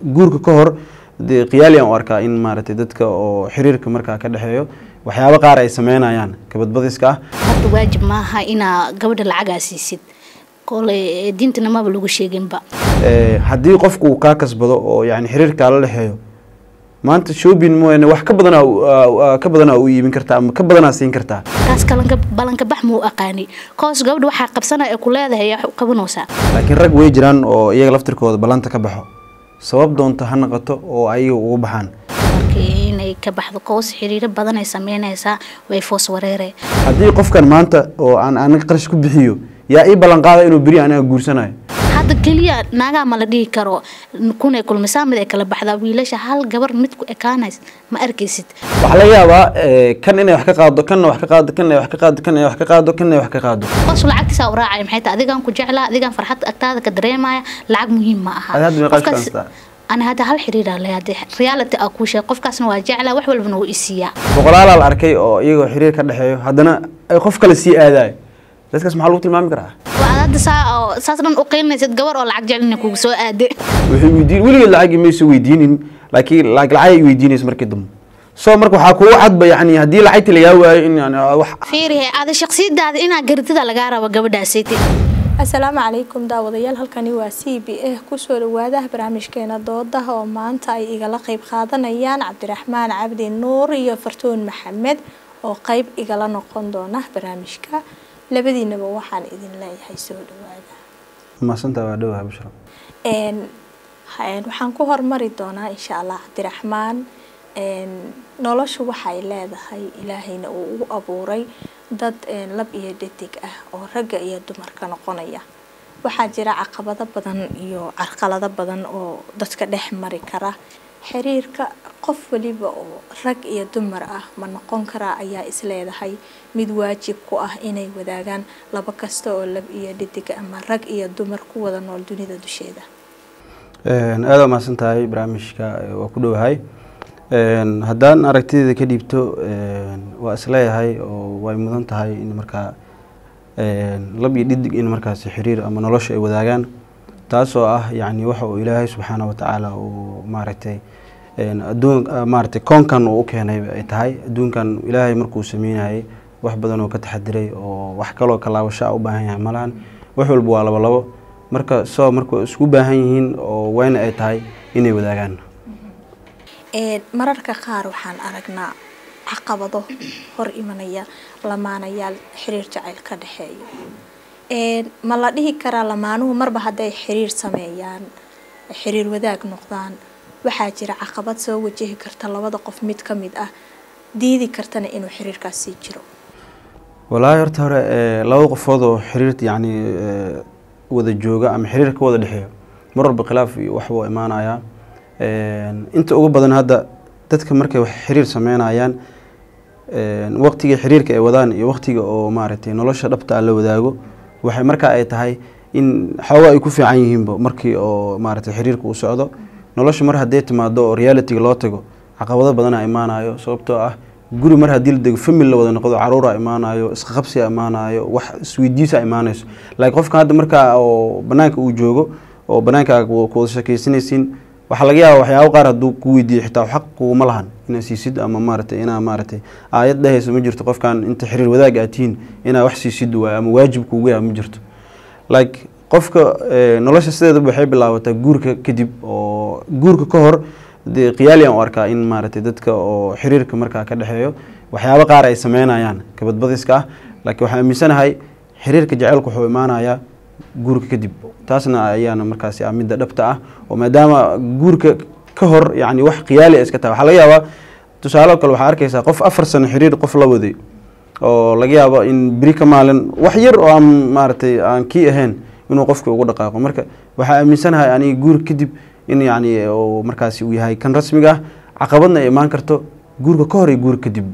guurka ka hor dee qiyaaliyan u arkaa in maaragtay dadka oo xiriirka markaa ka dhexeeyo waxyaabo qaar ay sameynayaan kabadbadiska ah horta waajib maaha inaa gabadha lacagaa siisid kole diintana maba lagu sheeginba Ee, haddii qofku uu kaa kasbado oo yani xiriirkaa la dhexeeyo maanta shopping mooyaane wax ka badanaa u- aa- aa- ka badanaa u iibin kartaa ama ka badanaa siin kartaa kaas kalanka balanka bax muu aqaani koos gabadha waxaa qabsana ee ku leedahay yaa wax u qabanaysaa laakiin rag way jiraan oo iyaga laftirkooda ballanta ka baxo sabab doonta ha noqoto oo ayaga ugu baxaan markii inay ka baxdo koos xiriiro badan ay sameynaysaa way foos wareere haddii qofkan maanta oo aan aniga qarash ku bixiyo yaa ii ballan qaada inuu beri aniga guursanayo hadda keliya naagaa ma la dhihi karo kunay kulmisaa mid ay kala baxdaa wiilasha hal gabar mid ku ekaanays ma arkaysid waxaa laga yaabaa ee, kan inay wax ka qaado kanna wax ka qaado kan inay wax ka qaado kan inay wax ka qaado kan inay wax ka qaado qoos lacagtiisa u raacay maxay tahay adigaan ku jeclaa adigaan farxad agtaada ka dareemaya lacag muhiim ma aha Adi hadda meeqa Qofkaas- shaqaystaa? ani hadda hal xiriiraa leh hadda reality aa kuu sheeg qofkaasna waa jeclaa wax walbana wuu isiiyaa boqolaalaa la arkay oo iyagoo xiriir ka dhexeeyo haddana ay qof kale sii aadayo dadkaas maxaa lagu tilmaami karaa waa hadda saa oo saas dhan u qiilinaysid gabar oo lacag jecelina kugu soo aade waxay weydiin weligeed lacagii mayso weydiinin laakiin lacag lacag ay weydiinaysa markii dambe so marka waxaa kugu cadba yani haddii lacagti lagaa waayo in yani wax fiirihe ada shaksiyadaada inaa garitida lagaa rabo gabadhaasayte asalaamu calaykum daawadayaal halkani waa c b a kusoo dhawaadaha barnaamijkeena doodaha oo maanta ay igala qeyb qaadanayaan cabdiraxmaan cabdi nuur iyo fartuun maxamed oo qeyb igala noqon doona barnaamijka labadiinaba waxaan idin leeyahay soo dhawaada maasantaa waa dhowaa bushra Een, ha- waxaan ku hormari doonaa insha allah cabdiraxmaan een, noloshu waxay leedahay ilaahayna uu ugu abuuray dad een, lab iyo dhadig ah oo ragga iyo dumarka noqonaya waxaa jira caqabado badan iyo carqalado badan oo dadka dhex mari kara xiriirka qof waliba oo rag iyo dumar ah ma noqon karaa ayaa isleedahay mid waajib ku ah inay wadaagaan laba kasta oo lab iyo dhadig ama rag iyo dumar ku wada nool dunida dusheeda aada waa mahadsan tahay barnaamijka eh, waa ku dhowahay Een, haddaan aragtideeda ka dhiibto een, waa isleeyahay oo way mudan tahay in markaa een, lab iyo dhidig in markaasi xiriir ama nolosha ay wadaagaan taasoo ah yani waxa uu ilaahay subxaana wa tacaala uu maaragtay een, adduun ah, maaragtay koonkan uu u keenay ay tahay adduunkan ilaahay markuu sameynayay wax badan oo ka taxadiray oo wax kaloo kalaabasho ah u baahan yahay malahan wax walba waa labo labo marka soo marka isku baahan yihiin oo wayna ay tahay inay wadaagaan Een, mararka qaar waxaan aragnaa caqabado hor imanaya lamaanayaal xiriir jacayl ka dhexeeyo Een, ma la dhihi karaa lamaanuhu marba hadday xiriir sameeyaan xiriir wadaag noqdaan waxaa jira caqabad soo wajihi karta labada qof mid ka mid ah diidi kartana inuu xiriirkaas sii jiro walaahi horta hore ee, laba qofood oo xiriir yani ee, wada jooga ama xiriir ka wada dhexeeyo mar walba khilaaf iyo wax buu imaanayaa Een, inta ugu badan hadda dadka markay wax xiriir sameynayaan een, waqtiga xiriirka ay wadaan iyo waqtiga oo maaragtay nolosha dhabta ah la wadaago waxay markaa ay tahay in xooga ay ku fiican yihiinba markii oo maaragtay xiriirka uu socdo nolosha mar hadday timaado oo realityga loo tago caqabado badanaa imaanayo sababtoo ah guri mar haddii la dego family la wada noqdo caruura imaanayo isqaqabsiga imaanayo wax isweydiisa imaanayso laakiin qofkan hadda markaa oo banaanka uu joogo oo banaanka ku wada sheekaysanaysiin waxaa laga yaaba waxyaabo qaar hadduu ku weydiiyo xitaa xaq kuguma lahan inaa siisid ama maaragtay inaa maaragtay aayad dhehaysa ma jirto qofkan inta xiriir wadaag aad tihiin inaa wax siisid waayo ama waajib kuugu yahay ma jirto like qofka eh, nolosha sideedaba waxay bilaabataa guurka kadib oo guurka ka hor dee qiyaaliyan u arkaa in maaragtay dadka oo xiriirka markaa ka dhexeeyo waxyaabo qaar ay sameynayaan kabadbadiska ah laakiin waxaan aaminsanahay xiriirka jaceylku wuxuu imaanayaa guurka kadib taasna ayaana markaasi ah midda dhabta ah oo maadaama guurka ka hor yani wax qiyaali ay iska tahay waxaa laga yaabaa tusaale kale waxaa arkaysaa qof afar sano xiriir qof la waday oo laga yaabo in beri ka maalin wax yar oo aan maaragtay aan kii ahayn inuu qofka ugu dhaqaaqo marka waxaa aaminsanahay aniga guurka kadib in yani uu markaasi uu yahay kan rasmiga ah caqabadna ay imaan karto guurka ka hor iyo guurka kadib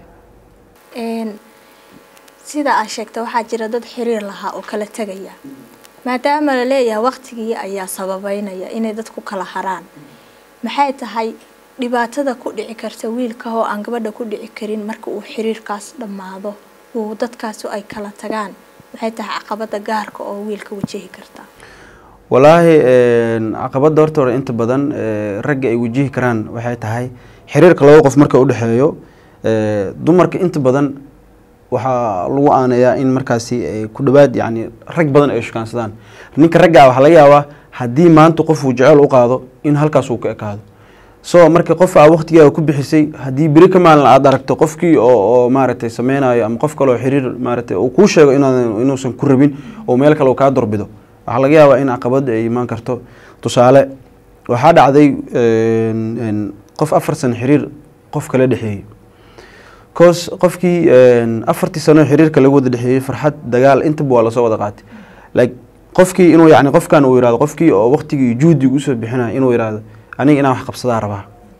Een, sida aad sheegta waxaa jira dad xiriir lahaa oo kala tegaya maadaama la leeyahay waqtigii ayaa sababeynaya inay dadku kala haraan maxay tahay dhibaatada ku dhici karta wiilka oo aan gabadha ku dhici karin marka uu xiriirkaas dhammaado uu dadkaasi ay kala tagaan maxay tahay caqabada gaarka oo wiilka wajihi karta walaahi caqabada horta hore inta badan eh, ragga ay wajihi karaan waxay tahay xiriirka laba qof marka udhexeeyo eh, dumarka inta badan waxaa lagu aaneeyaa in markaasi eh, ku dhawaad yani rag badan ay shukaansadaan ninka ragga waxaa laga yaabaa haddii maanta qofuu jecel u qaado in halkaas uu ka ekaado so marka qof aa waqtigaaga ku bixisay haddii beri ka maalin aad aragto qofkii oo oo maaragtay sameynayo ama qof kale oo xiriir maaragtay uu kuu sheego inaan inuusan ku rabin oo meel kale uu kaa dorbido waxaa laga yaabaa in caqabad ay imaan karto tusaale waxaa dhacday een, een, qof afar sano xiriir qof kala dhexeeyey cause qofkii een, afartii sano xiriirka lagu wada dhexeeyey farxad dagaal intaba waa lasoo wada qaatay like qofkii inuu yani qofkan uu yihahdo qofkii oo waqtigii iyo juhdiga usoo bixinayo inuu yihahdo aniga inaan wax qabsadaa rabaa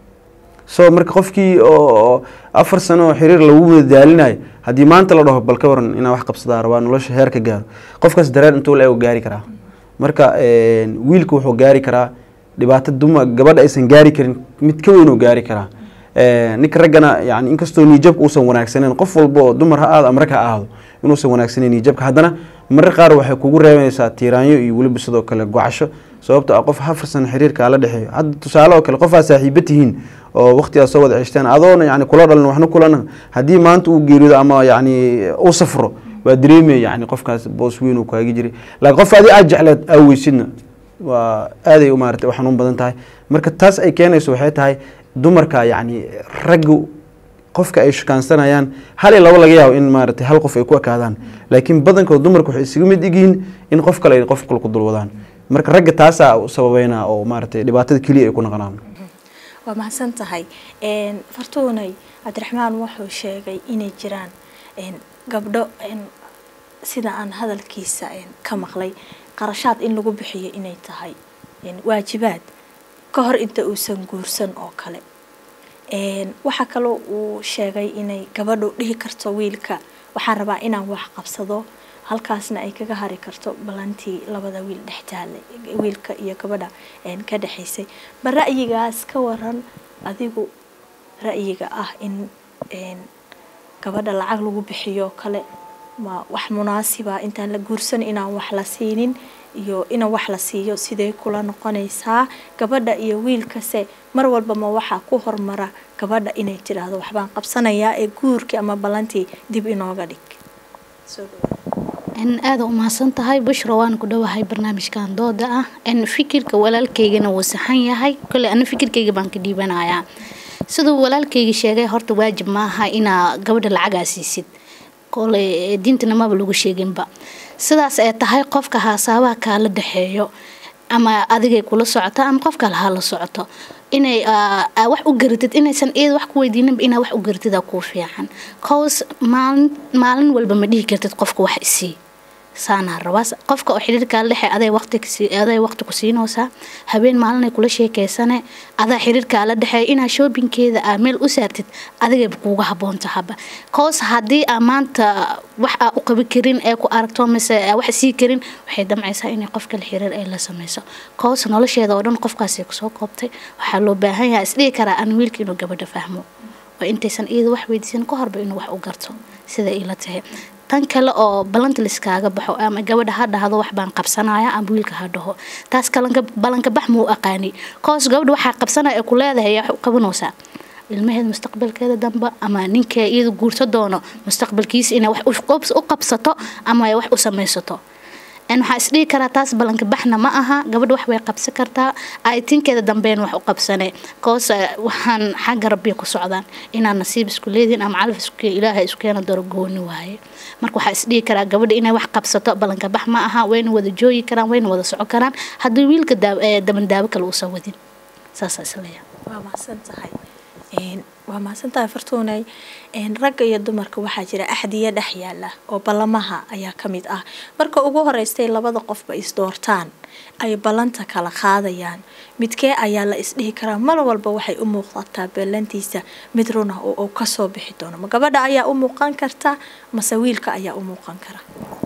so marka qofkii oo oo afar sano oo xiriir lagu wada daalinayo haddii maanta la dhaho bal ka waran inaan wax qabsadaa rabaa nolosha heer ka gaaro qofkaas dareen intuu la gaari karaa marka een, wiilka wuxuu gaari karaa dhibaato duma gabadha aysan gaari karin mid ka weyn uu gaari karaa Een, ninka raggana yani inkastoo niijabka uusan wanaagsaneyn qof walba oo dumar ha aado ama rag ha aado inuusan wanaagsaneyn niijabka haddana marar qaar waxay kugu reebanaysaa tiiraanyo iyo weliba sidoo kale gocasho sababto ah qof afar sano xiriirka la dhexeeyo hadda tusaale oo kale qof aad saaxiibo tihiin oo waqtigaad soo wada ceshteen adoona yani kula dhalin waxna kulana haddii maanta uu geerido ama yani uu safro waa dareemaya yani qofkaas boos weyn uu kaagi jiray laakiin qof adi aad jecleed aaweysidna waa aaday u maarata u xanuun badan tahay marka taas ay keenayso waxay tahay dumarka yani raggu qofka ay shukaansanayaan hal iyo labo laga yaabo in maaragtay hal qof ay ku ekaadaan laakiin badankood dumarka waxay isaga mid egyihiin in qof kale ay qof kale ku dulwadaan marka ragga taasaa u sababeynaa oo maaragtay dhibaatada keliya ay ku noqonaan waa mahadsan tahay Een, fartuunay cabdiraxmaan wuxuu sheegay inay jiraan een, gabdho een, sida aan hadalkiisa een, ka maqlay qarashaad in lagu bixiyo inay tahay een, waajibaad ka hor inta uusan guursan oo kale Een, waxaa kaloo uu sheegay inay gabadhu dhihi karto wiilka waxaan rabaa inaan wax qabsado halkaasna ay kaga hari karto balantii labada wiil dhex taale wiilka iyo gabadha een, ka dhexaysay ma ra'yigaas ka waran adigu ra'yiga ah in een, gabadha lacag lagu bixiyo kale ma wax munaasiba intaan la guursan inaan wax la siinin iyo inaan wax la siiyo sidee kula noqonaysaa gabadha iyo wiilkase mar walba ma waxaa ku hormara gabadha inay tidhaahdo waxbaan qabsanayaa ee guurkii ama ballantii dib inooga dhig Soo dhawaad. in aada u mahadsan tahay bushra waan ku dhowahay barnaamijkan dooda ah in fikirka walaalkaygana wuu saxan yahay kole ana fikirkayga baan ka dhiibanayaa siduu walaalkayga sheegay horta waajib maaha inaa gabadha lacagaa siisid kole diintana maba lagu sheeginba sidaas ay tahay qofka haasaabaha kaala dhexeeyo ama adigay kula socoto ama qof kale ha la socoto inay aa, aa wax u garatid inaysan iyada wax ku weydiininba inaa wax u garatida kuu fiican cause maalin maalin walba ma dhihi kartid qofka wax isii saanaa rabaa qofka oo xiriirkaa dhexe aday waqti kasi- aday waqti ku siinaysaa habeen maalinay kula sheekeysane adaa xiriirkaa la dhexeeya inaa shoobinkeeda aa meel u saartid adigayba kuuga haboon tahaba koos haddii aa maanta wax aa u qabi karin ee ku aragto mise aa wax sii karin waxay damcaysaa inay qof kale xiriir ay la sameyso koos nolosheeda oo dhan qofkaasay kusoo koobtay waxaa loo baahan yahay isdhihi karaa an wiilka inuu gabadha fahmo oo intaysan iyada wax weydiisan ka horba inuu wax u garto sida ila tahay tan kale oo balanta liskaaga baxo ama gabadha ha dhahdo wax baan qabsanaya ama wiilka ha dhaho taas kalanka balanka bax muu aqaani koos gabadha waxaa qabsanaya ee ku leedahay yaa wax u qabanaysaa ilmaheeda mustaqbalkeeda dambe ama ninka iyada guurto doono mustaqbalkiisa inay wax u qabs- u qabsato ama ay wax u samaysato n waxaa isdhihi karaa taas balanka baxna ma aha gabadha wax way qabsan kartaa aitinkeeda dambeyn wax u qabsane koos waxaan xagga rabbiya ku socdaan inaan nasiib isku leedihin ama calaf isku ilaahay isku keena daro gooni waaye marka waxaa isdhihi karaa gabadha inay wax qabsato balanka bax ma aha wayna wada joogi karaan wayna wada soco karaan haddii wiilka daa- ee dabandaabo kale uusan wadin saasaa isleeyahay waa mahadsan tahay Een, waa mahadsan tahay fartuunay Een, ragga iyo dumarka waxaa jira axdiya dhex yaala oo ballamaha ayaa ka mid ah marka ugu horeystay labada qofba isdoortaan ay ballanta kala qaadayaan midkee ayaa la isdhihi karaa mar walba waxay u muuqataa ballantiisa mid runa oo uu kasoo bixi doono ma gabadha ayaa u muuqan karta mase wiilka ayaa u muuqan kara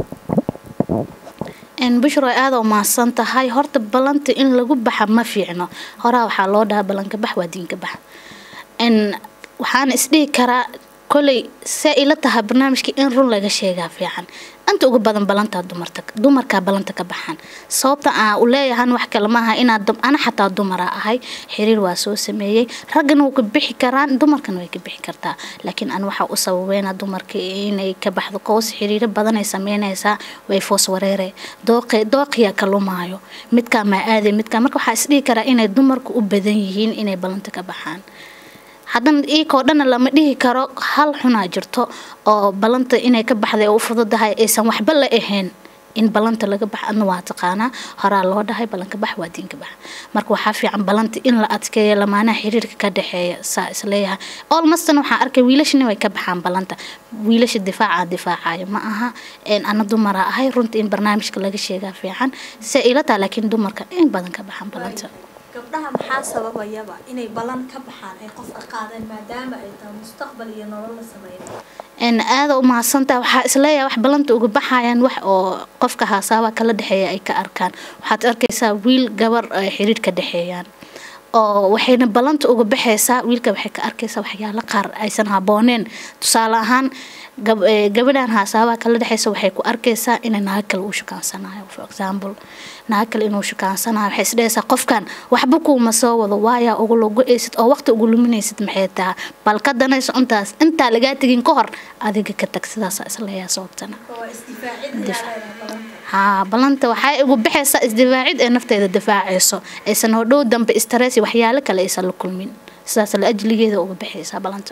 n bushro aada u mahadsan tahay horta ballanta in lagu baxa ma fiicno horaa waxaa loo dhahaa ballanka bax waa diinka bax n waxaana isdhihi karaa koley see ila tahay barnaamijka in run laga sheegaa fiican inta ugu badan balantaa dumarta dumarkaa balanta ka baxaan sababta aan u leeyahan wax kale maaha inaad dum- ana xataa dumara ahay xiriir waa soo sameeyey raggana wuu ka bixi karaan dumarkana way ka bixi kartaa laakiin an waxaa u sababeynaa dumarka inay ka baxdo qows xiriiro badan ay sameynaysaa way foos wareere dooqi dooqiya ka lumaayo midkaa maa aaday midkaa marka waxaa isdhihi karaa inay dumarku u badan yihiin inay balanta ka baxaan haddana iikoo dhanna lama dhihi karo hal xunaa jirto oo balanta inay ka baxday oo u fududahay aysan waxba la ahayn in balanta laga bax adna waa taqaanaa horaa loo dhahay balanka bax waa diinka bax marka waxaa fiican balanta in la adkeeyo lamaanaha xiriirka ka dhexeeya saa isleeyahay olmastana waxaa arkay wiilashana way ka baxaan balanta wiilasha difaaca difaacayo ma aha een ana dumara ahay runta in barnaamijka laga sheegaa fiican se ila taha laakiin dumarka in badan ka baxaan balanta gabdhaha maxaa sababayaba inay balan ka baxaan ay qofka qaadeen maadaama ay tahay mustaqbal iyo nolol la sameeyo een aada u mahadsantaha waxaa isleeyahay wax balanta uga baxayaan wax oo qofka haasaaba kala dhexeeya ay ka arkaan waxaad arkaysaa wiil gabar ay xiriir ka dhexeeyaan oo waxayna balanta uga baxaysaa wiilka waxay ka arkaysaa waxyaalo qaar aysan habooneen tusaale ahaan gab- ee, gabadhan haasaabaha kala dhexeysa waxay ku arkaysaa inay naag kale uu shukaansanayo for example naag kale inuu shukaansanayo waxay isdhehaysaa qofkan waxba kuuma soo wado waayaa ugu logo-aysid oo waqti ugu luminaysid maxay tahay bal ka danayso intaas intaa lagaa tegin ka hor adiga ka tag sidaasa isleeyaha sababtana waa isdifaacid ayaa leedahay balanta haa balanta waxay ugu baxaysaa isdifaacid ee nafteeda difaacayso aysan hodhow dambe stress iyo waxyaalo kale aysan la kulmin sidaas la ajligeeda uga baxaysaa balanta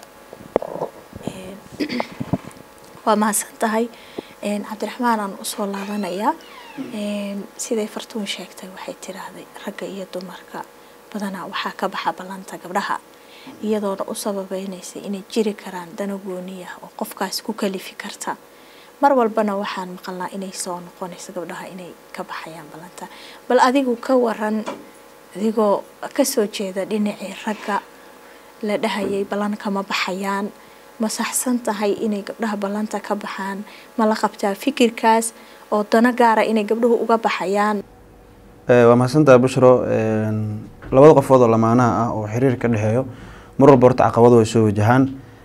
waa mahadsan tahay een, cabdiraxmaan aan usoo laabanayaa een, siday fartuun sheegtay waxay tiraahday ragga iyo dumarka badanaa waxaa ka baxa ballanta gabdhaha iyadoona u sababeynaysa inay jiri karaan dana gooniya oo qofkaas ku kalifi karta mar walbana waxaan maqalnaa inay soo noqonayso gabdhaha inay ka baxayaan ballanta bal adigu ka waran adigoo kasoo jeeda dhinacii ragga la dhahayay ballan kama baxayaan ma saxsan tahay inay gabdhaha ballanta ka baxaan ma la qabtaa fikirkaas oo dano gaara inay gabdhuhu uga baxayaan Eh, waa mahadsantahay bushro een, labada qofood oo lamaanaha ah oo xiriir ka dhexeeyo mar walba horta caqabado way soo wajahaan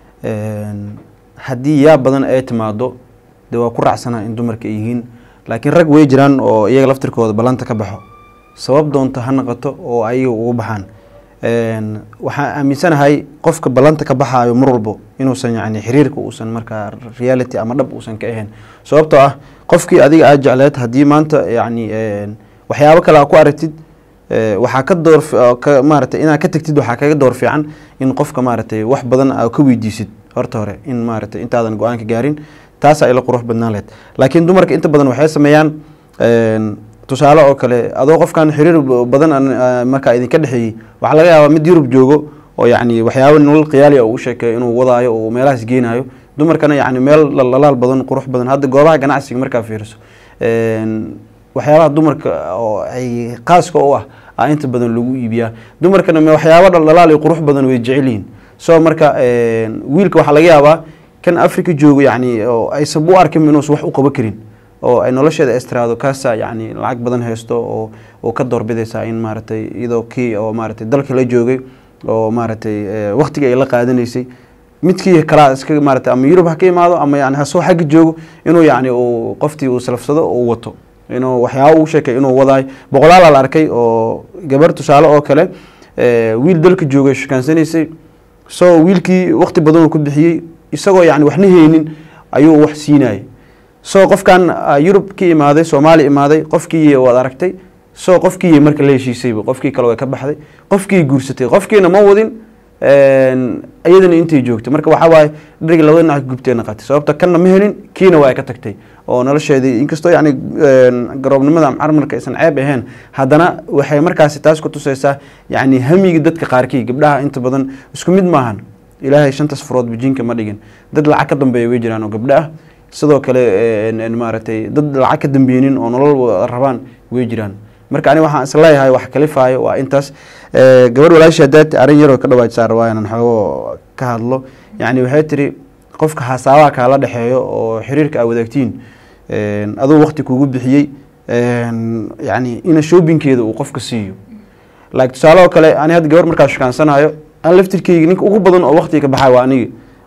Een, haddii yaa badan ay timaado dee waa ku raacsana in dumarka ay yihiin laakiin rag way jiraan oo iyaga laftirkooda ballanta ka baxo sabab doonta ha noqoto oo ayaga ugu baxaan Een, waxaan aaminsanahay qofka ballanta ka baxaayo mar walbo inuusan yacni xiriirka uusan markaa reality ama dhab uusan ka ahayn sababtoo ah qofkii adiga aad jecleed haddii maanta yacni een, waxyaabo kale aa ku aragtid ee, waxaa ka door fi- oo ka maaragtay inaad ka tagtid waxaa kaga door fiican in qofka maaragtay wax badan aa ka weydiisid horta hore in maaragtay intaadan go-aanka gaarin taasaa ila qurux badnaan lahayd laakiin dumarka inta badan waxay sameeyaan een, tusaale oo kale adoo qofkan xiriir b- badan aan, aa, markaa idinka dhexeeyey waxaa laga yaabaa mid yurub joogo oo yacni waxyaabo nolol khiyaali ah uu u sheekeeyo inuu wadaayo oo meelahaas geenayo dumarkana yacni meel lalaal badan qurux badan hadda goobaha ganacsiga markaa fiiriso een, waxyaabaha dumarka oo ay qaaska u ah aa inta badan lagu iibiyaa dumarkana me waxyaaba dhaldhalaal iyo qurux badan way jecel yihiin so marka een, wiilka waxaa laga yaabaa kan africa joogo yacni oo aysan u arkin inuusan wax u qaba karin oo ay nolosheeda estiraado kaasa yacni lacag badan haysto oo oo ka doorbidaysaa in maaragtay iyadoo kii oo maaragtay dalka la joogay oo maaragtay eh, waqtigii ay la qaadanaysay midkii kalaa iska maaragtay ama yurub ha ka imaado ama yani ha soo xagga joogo inuu yacni uu qoftii uu salafsado uu wato inuu waxyaabo uu sheekay inuu wadaayo boqolaalaa la arkay oo gabar tusaale oo kale eh, wiil dalka joogay shukaansanaysay so wiilkii waqti badan uu ku bixiyey isagoo yani waxna haynin ayuu wax siinayay so qofkan ah, yurub ka imaaday soomaali imaaday qofkii waad aragtay so qofkii marka la heshiisayba qofkii kale way ka baxday qofkii guursatay qofkiina ma wadin een, iyadana intay joogtay marka waxaa waaye dharigi labada dhinac gubtee naqatay sababta kanna ma helin kiina waa ay ka tagtay oo nolosheedii inkastoo yacni een, garoobnimada ama carmarka aysan ceeb ahayn haddana waxay markaasi taas ku tusaysaa yacni hamiga dadka qaarkii gabdhaha inta badan isku mid maahan ilaahay shantaas furood bijinka ma dhigin dad lacag ka dambeeya way jiraan oo gabdho ah sidoo kale een, een, maaragtay dad lacag ka dambeynin oo nolol wa- rabaan way jiraan marka aniga waxaan isleeyahay wax kalifaayo waa intaas Eh, gabadh walaashii haddaad arrin yaroo ka dhawaajsaa rabaa inaan xoogo ka hadlo yacni waxay tiri qofka hasaabaha kaala dhexeeyo oo xiriirka aa wadaagtiin een, aduu waqti kugu bixiyey een, yacni ina shoobinkeeda uu qofka siiyo like tusaale oo kale ani hadda gabar markaa shukaansanayo aan laftirkeyga ninka ugu badan oo waqtiga ka baxayo waa aniga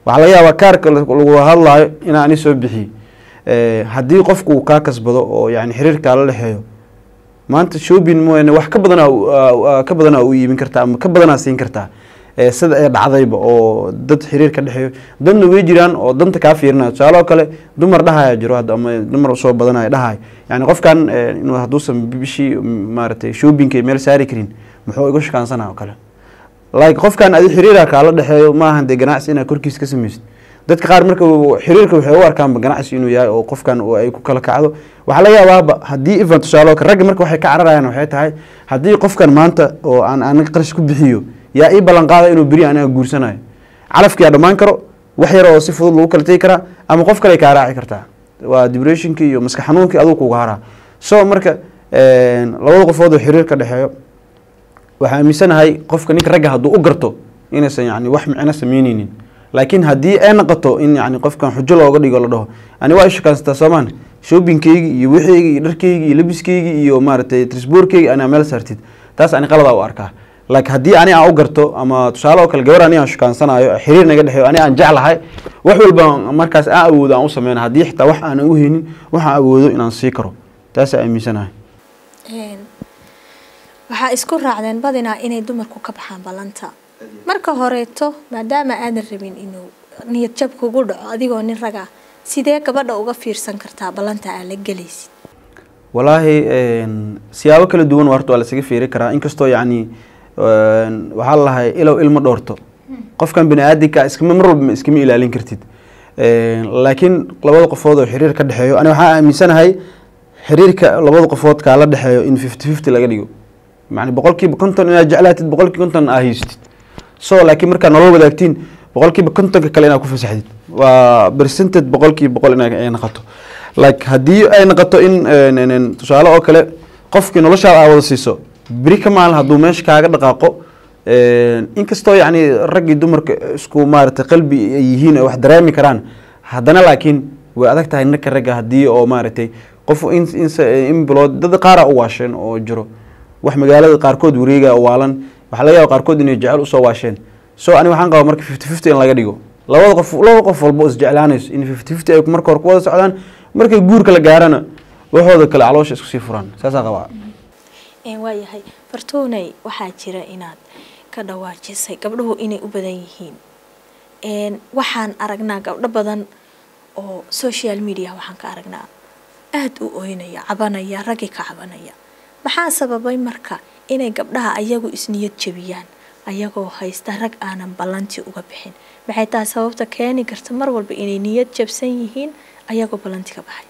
waxaa laga yaabaa kaarka lagu hadlaayo inaa ani soo bixiye haddii qofku uu kaa kasbado oo yani xiriirkaa la dhexeeyo maanta shopping mooyaane wax ka badanaa ka badanaa u iibin kartaa ama ka badanaa siin kartaa sida ee dhacdayba oo dad xiriir ka dhexeeyo dadna way jiraan oo danta kaa fiirinaya tusaale oo kale dumar dhahaya jiro hadda ama dumar soo badanaya dhahay yani qofkan inuu hadduusan bishii maaragtay shoppingka meel saari karin muxuu igu shakaansanaa oo kale like qofkan adi xiriira kaala dhexeeyo maahan dee ganacsi inaad korkiis ka samaysid dadka qaar marka xiriirka waxay u arkaanba ganacsi inuu yahay oo qofkan ay ku kala kacdo waxaa laga yaabaaba haddii even tusaale oo kale ragga marka waxay ka cararayaan waxay tahay haddii qofkan maanta oo aan aniga qarash ku bixiyo yaa ii ballan qaada inuu beri aniga guursanayo calafkiyaa dhammaan karo wax yar oo si fudud lagu kala tegi karaa ama qof kale kaa raaci kartaa waa depressionkii iyo maska xanuunkii aduu kuga haraa so marka labada qofood oo xiriir ka dhexeeyo waxaa aaminsanahay qofka ninka ragga hadduu u garto inaysan yani wax micno sameyneynin laakiin haddii ay noqoto in yani qofkan xujo looga dhigo la dhaho ani waa ishakaansataa soomaan shoppingkeygi iyo wixeygi iyo dharkeygi iyo labiskeygi iyo maaragtay trisboorkeygi anaa meel saartid taas ani qaladaa u arkaa laakiin haddii ani aan u garto ama tusaale oo kale gabar ani aan shukaansanayo xiriir naga dhexeeyo ani aan jeclahay wax walba markaas aan awoodo aan u sameyna haddii xitaa wax aanan u haynin waxaan awoodo inaan sii karo taasaa aaminsanahay waxaa isku raacdeen badinaa inay dumarku ka baxaan ballanta marka horeeto maadaama aadan rabin inuu niyad jab kugu dhaco adigoo nin raga sidee gabadha uga fiirsan kartaa ballanta aad la gelaysid walaahi siyaabo kala duwan horta waa lasaga fiiri karaa inkastoo yacni waxaa lalahay ilow ilma dhoorto qofkan bani aadinka iskama mar walba iskama ilaalin kartid laakiin labada qofood oo xiriir ka dhexeeyo ani waxaa aaminsanahay xiriirka labada qofood kaa la dhexeeyo in fifty fifty laga dhigo yani boqolkiiba konton inaad jeclaatid boqolkiiba konton aa haystid so laakiin markaa nolol wadaagtiin boqolkiiba kontonka kale inaad ku fasaxdid waa percentage boqolkiiba boqol inay noqoto like haddii ay noqoto in tusaale oo kale qofkii noloshaada aa wada siiso beri ka maalin hadduu meesha kaaga dhaqaaqo inkastoo yacni raggii dumarka isku maaragtay qalbi ay yihiin wax dareemi karaan haddana laakiin way adag tahay ninka ragga haddii oo maaragtay qof in bilood dad qaara u waasheen oo jiro wax magaalada qaarkood wareega waalan waxaa laga yaaba qaarkood inay jecel usoo waasheen so ani waxaan qabaa marka fifty fifty in laga dhigo labada qof laba qof walba oo isjeclaanayso in fifty fifty ay marka hore ku wada socdaan markay guurka la gaarana waxooda kale caloosha isku sii furaan saasaa qabaa waayahay fartuunay waxaa jira inaad ka dhawaajisay gabdhuhu inay u badan yihiin waxaan aragnaa gabdho badan oo social media waxaan ka aragnaa aada u oynaya cabanaya raggi ka cabanaya maxaa sababay marka inay gabdhaha ayagu isniyad jabiyaan ayagoo haysta rag aanan ballantii uga bixin maxay tahay sababta keeni karta mar walba inay niyad jabsan yihiin ayagoo ballanti ka baxay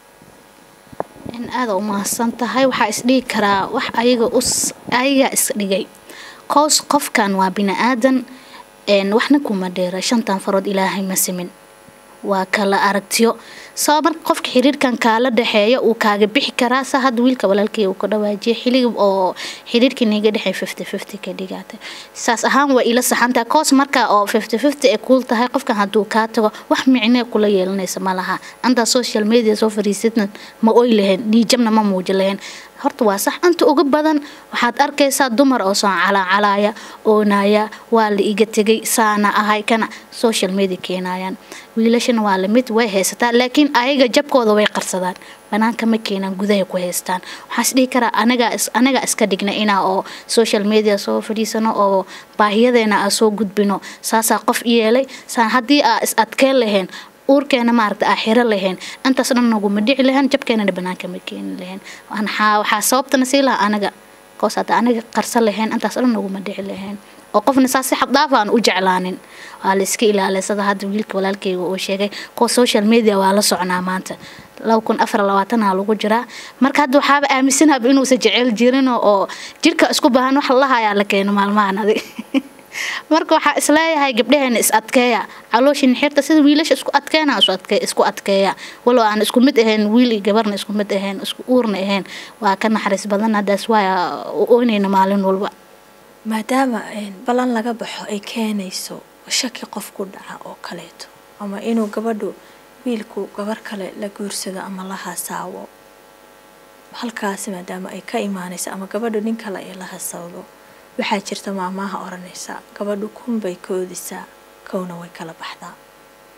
aada u mahadsan tahay waxaa isdhigi karaa wax ayaga us ayagaa isdhigay koos qofkan waa bini aadan waxna kuma dheera shantan farood ilaahay ma simin waa kala aragtiyo sabab marka qofka xiriirkan kaala dhexeeya uu kaaga bixi karaa sa hadda wiilka walaalkey uu ka dhawaajiyay xiligi oo xiriirkii niga dhexey fifty fifty ka dhigaatay saas ahaan waa ila saxantahay koos marka oo fifty fifty ay kuul tahay qofkan hadduu kaa tago wax micnee kula yeelanaysa ma laha antaa social media soo fariisadna ma oy lahayn niijabna ma muuji lahayn horta waa sax inta uga badan waxaad arkaysaa dumar oo soo calaacalaaya oonaya waa la iga tegay saana ahay kana social media keenayaan wiilashana waa lamid way haysataa laakiin ayaga jabkooda way qarsadaan banaanka ma keenaan gudaha ku haystaan waxaas dhihi karaa anaga anaga iska dhigna inaa oo social media soo fadhiisano oo baahiyadeena aa soo gudbino saasaa qof yeelay saa haddii aa is adkeen lahayn uurkeena maaragta aa xiro lahayn intaas dhan naguma dhici lahayn jabkeenana banaanka ma keeni lahayn waxaa sababtana sii lahaa anaga koos hadda anaga qarsan lahayn intaas dhan naguma dhici lahayn oo qofna saa si xabdaaf aan u jeclaanin waa la iska ilaalisada hadda wiilka walaalkeyga uu sheegay kuwa social media waa la socnaa maanta laba kun afar labaatanaa lagu jiraa marka hadda waxaaba aaminsanaaba inuusa jecel jirin oo jirka isku baahan wax lahayaa la keeno maalmahan adig marka waxaa isleeyahay gabdhaheena is adkeeya calooshin xirta sida wiilasha isku adkeena isku adkeeya walow aan isku mid ahayn wiil iyo gabarna isku mid ahayn isku uurna ahayn waa ka naxariis badan haddaas waaya oynayna maalin walba maadaama ballan laga baxo ay keenayso shaki qof ku dhaca oo kaleeto ama inuu gabadhu wiilku gabar kale la guursado ama la hasaawo halkaasi maadaama ay ka imaanayso ama gabadhu nin kale ay la hasawdo waxaa jirta maamaaha odhanaysa gabadhu kun bay koodisaa kowna way kala baxdaa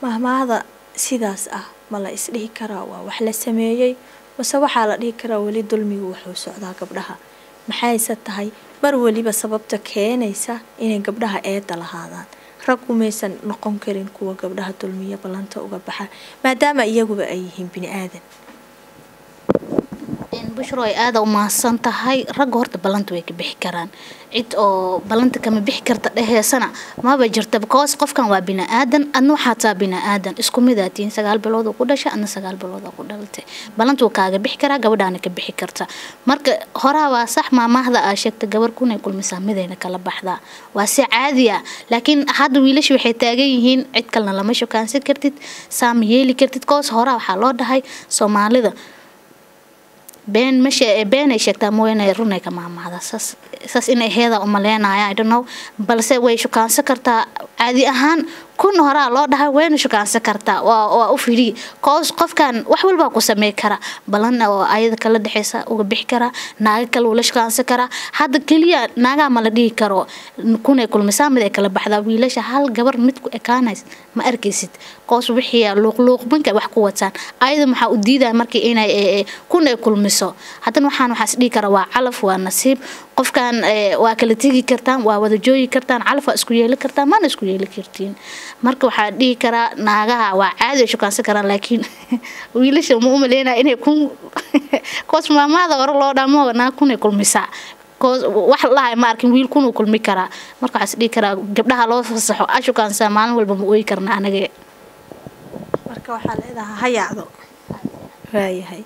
mahmaahda sidaas ah ma la isdhihi karaa waa wax la sameeyey mase waxaa la dhihi karaa weli dulmigu wuxuu socdaa gabdhaha maxayse tahay mar weliba sababta keenaysa inay gabdhaha eeda lahaadaan raggu maysan noqon karin kuwa gabdhaha dulmiya ballanta uga baxa maadaama iyaguba ay yihiin bini aadan bushro ay aada u mahadsan tahay ragga horta ballanta way ka bixi karaan cid oo ballanta kama bixi karta dheheesana maba jirta because qofkan waa bini aadan adna waxaa taa bini aadan isku mid aa tihiin sagaal bilood oo ku dhashay adna sagaal bilood oo ku dhalatay ballanta wuu kaaga bixi karaa gabadhaana ka bixi karta marka horaa waa sax maamaahda aa sheegta gabar kunay kulmisaa midayna kala baxdaa waa si caadi ah laakiin hadda wiilasha waxay taagan yihiin cid kalena lama shukaansan kartid saama yeeli kartid koos horaa waxaa loo dhahay soomaalida been mashe beenay sheegtaa mooyaane runay ka maamaahda saas saas inay heeda umaleenaya i don't know balse way shukaansan kartaa caadi ahaan kun horaa loo dhahay wayna shukaansan kartaa waa waa u fidhi koos qofkan wax walbaa ku samey kara balan oo ayada kala dhexeysa uga bixi karaa naaga kale ula shukaansan karaa hadda keliya naagaa ma la dhihi karo kunay kulmisaa mid ay kala baxdaa wiilasha hal gabar mid ku ekaanays ma arkaysid koos wixii luuqluuqbanka wax ku wataan ayada maxaa u diidaya markii inay kun ay kulmiso haddana waxaan waxaas dhihi kara waa calaf waa nasiib qofkan waa kala tegi kartaan waa wada joogi kartaan calaf waa isku yeeli kartaan mana isku yeeli kartiin marka waxaa dhihi karaa naagaha waa caadi ay shukaansan karaan laakiin wiilasha ma umaleynaya inay kun koos maamaada hore loo dhamo naag kunay kulmisaa wax lahay ma arkin wiil kunuu kulmi karaa marka waxaas dhihi karaa gabdhaha loo fasaxo a shukaansaa maalin walba ma ooyi karna anaga marka waxaa leedahaa ha yaacdo waayahay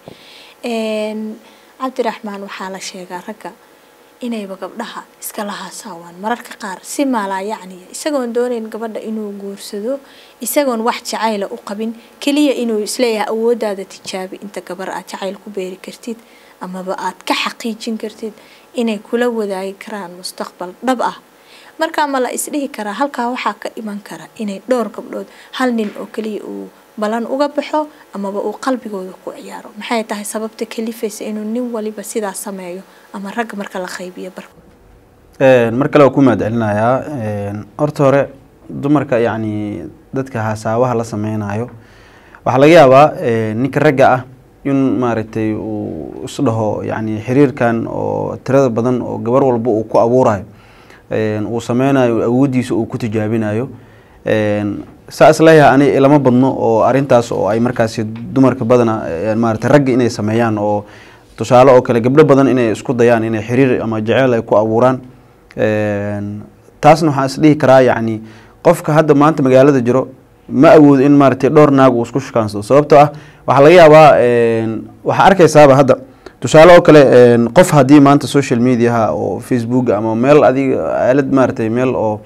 cabdiraxmaan waxaa la sheegaa ragga inayba gabdhaha iskala haasaawaan mararka qaar si maalaa yacniya isagoon doonayn gabadha inuu guursado isagoon wax jacayla u qabin keliya inuu isleeyahay awooddaada tijaabi inta gabar aad jacayl ku beeri kartid amaba aad ka xaqiijin kartid inay kula wadaagi karaan mustaqbal dhab ah markaa ma la isdhihi karaa halkaa waxaa ka iman kara inay dhowr gabdhood hal nin oo keliya uu balan uga baxo amaba uu qalbigooda ku ciyaaro maxay tahay sababta kalifaysa inuu nin waliba sidaa sameeyo ama ragga marka la qaybiyo barko mar kale waa ku mahad celinayaa horta hore dumarka yacni dadka hasaabaha la sameynayo waxaa laga yaabaa ninka ragga ah in maaragtay uu isdhaho yacni xiriirkan oo tirada badan oo gabar walba uu ku abuurayo uu sameynayo awooddiisa uu ku tijaabinayo saa isleeyahay ani lama badno oo arintaas oo ay markaasi dumarka badana maarata ragga inay sameeyaan oo tusaale oo kale gabdho badan inay isku dayaan inay xiriir ama jeceyl ay ku abuuraan taasna waxaan isdhihi karaa yacni qofka hadda maanta magaalada jiro ma awoodo in maaragtay dhowr naag uu isku shukaansado sababtoo ah waxaa laga yaabaa waxaa arkaysaaba hadda tusaale oo kale qof haddii maanta social mediaha oo facebook ama meel adiga aalad maaragtay meel oo